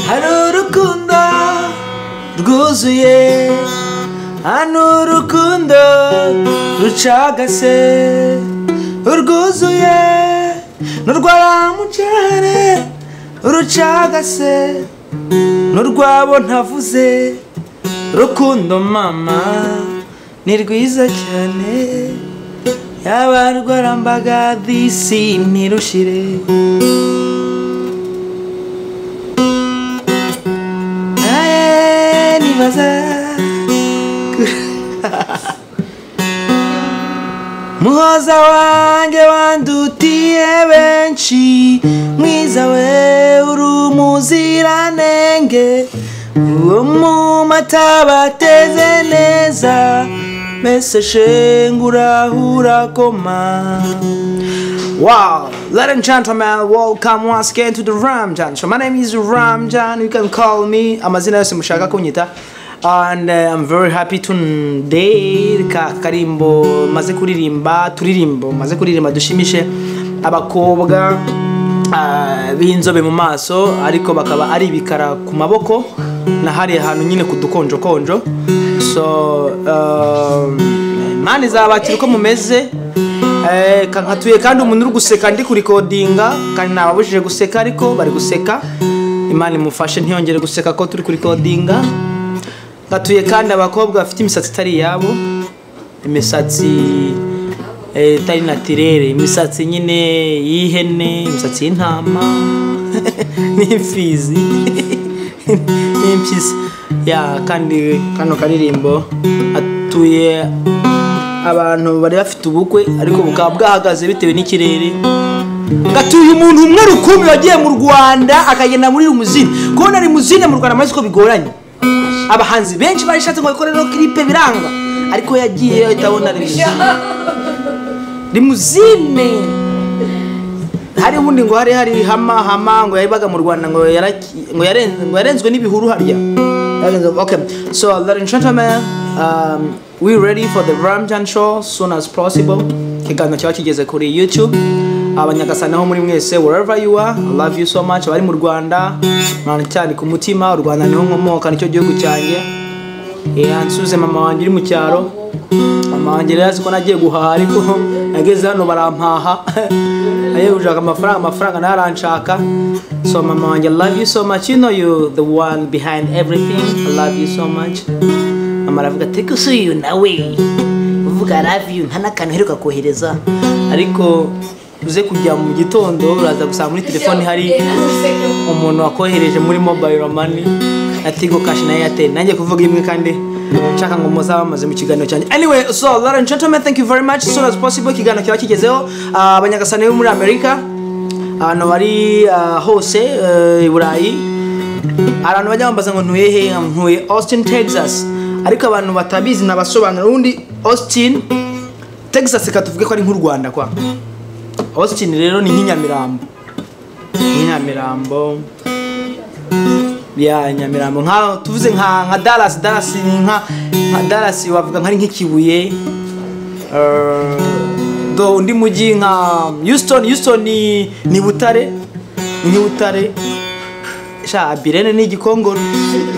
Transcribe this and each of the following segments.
hari urukundo rwuzuye hano urukundo rucagase urwuzuye n'urwaramucere urucagase n'urwabo ntavuze rukundo mama ni rwiza cyane yaba rwarambaga disi ntirushire Aye, nibaza muhoza wanjye wandutiye benshi mwiza we uri umuziranenge uwo mu mata bateze neza mbese shengu urahura koma Wow, ladies and gentlemen, welcome once again to the Ramjan show. My name is Ramjan. You can call me amazina yose mushaka kunyita. And uh, I'm very happy today ka karimbo maze kuririmba turirimbo maze kuririmba dushimishe abakobwa ah, b'inzobe mu maso ariko bakaba ari ibikara ku maboko na hariya hantu nyine ku dukonjokonjo so um, mani zabakira uko mumeze Eh, ka- nkatuye kandi umuntu uri guseka ndi kurikodinga kandi nababujije guseka ariko bari guseka imana imufashe ntiyongere guseka ko turi kurikodinga nkatuye kandi abakobwa bafite imisatsi itari iyabo imisatsi eh, itari natirere imisatsi nyine y'ihene imisatsi y'intama n'imfizi n'impyisi ya kandi kano karirimbo atuye abantu bari bafite ubukwe ariko bukaba bwahagaze bitewe n'ikirere gatuye umuntu umwe rukumbi wagiye mu rwanda akagenda muri rumuzine kubona rimuzine mu rwanda murabizi ko bigoranye abahanzi benshi barishatse ngo bakorere kiripe biranga ariko yagiye ahita abona rimuzine rimuzine hari ubundi ngo hari hari hama hama ngo yabaga mu rwanda ngo yaraki- ngo yarenze ngo yarenzwe n'ibihuru harya Yarenze- okay so ladies and gentlemen um, we ready for the ramjan show soon as possible ikiganiro kiba kigeze kuri youtube abanyagasani ho muri mwese wherever you are I love you so much abari mu rwanda mwana cyane ku mutima u rwanda niho nkomoka nicyo gihugu cyanjye yeah, nsuze mama wanjye uri mu cyaro mama wanjye rero azi ko nagiye guhaha ariko nageze hano barampaha nagiye gushaka amafaranga amafaranga nayo aranshaka so mama wanjye I love you so much you know you the one behind everything I love you so much mama aravuga take us you nawe uvuga I love you nta n'akantu uheruka kohereza ariko uze kujya mu gitondo uraza gusanga muri telefone hari umuntu wakohereje muri mobile money na tigo cash na airtel nanjye kuvuga imwe kandi nshaka ngo muzabe bamaze mu kiganiro cyanjye anyway so ladies and gentlemen thank you very much as soon as possible ikiganiro kiba kigezeho Ah, abanyagasani bo muri amerika ahantu bari ah, hose eh, i burayi abantu bajya bambaza ngo ntuye he ntuye austin texas ariko abantu batabizi nabasobanura ubundi austin texas katuvuge ko ari nk'u rwanda kwa austin rero ni nk'inyamirambo nyamirambo ya nyamirambo nka tuvuze nka nka dallas dallas ni nka nka dallas wavuga nka ari nk'ikibuye Eh, do undi mujyi nka houston houston ni ni butare ni butare sha abirene ni igikongoro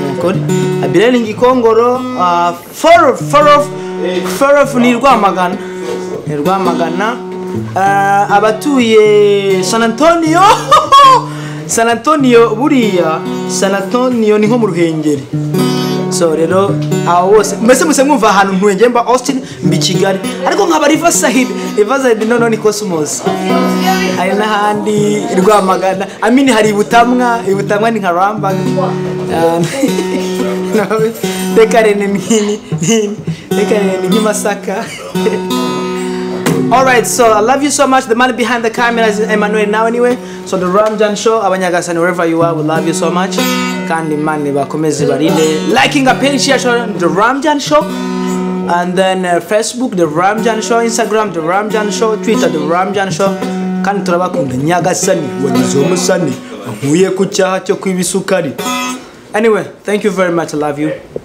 Nukuri. abirene ni igikongoro ah, forof forof forof ni rwamagana ni rwamagana Ah, abatuye san antonio san antonio buriya san antonio ni nko mu ruhengeri so rero abo bose mbese muse mwumva ahantu ntuye mba austin mbi kigali ariko nkaba riva sahid riva sahid noneho ni cosmos hari n'ahandi i rwamagana amini hari ibutamwa ibutamwa ni nka rambaga Ah, reka rene ni nk'ini- nk'ini reka rene ni nk'imasaka Alright, so I love you so much. The man behind the camera is Emmanuel now anyway. So the Ramjan show, abanyagasani wherever you are, we love you so much. Kandi mani bakomeze barinde. Liking a page here, show the Ramjan show. And then uh, Facebook, the Ramjan show, Instagram, the Ramjan show, Twitter, the Ramjan show. Kandi turabakunda nyagasani, wagize umusani, nkuye ku cyaha cyo kwibisukari. Anyway, thank you very much. I love you.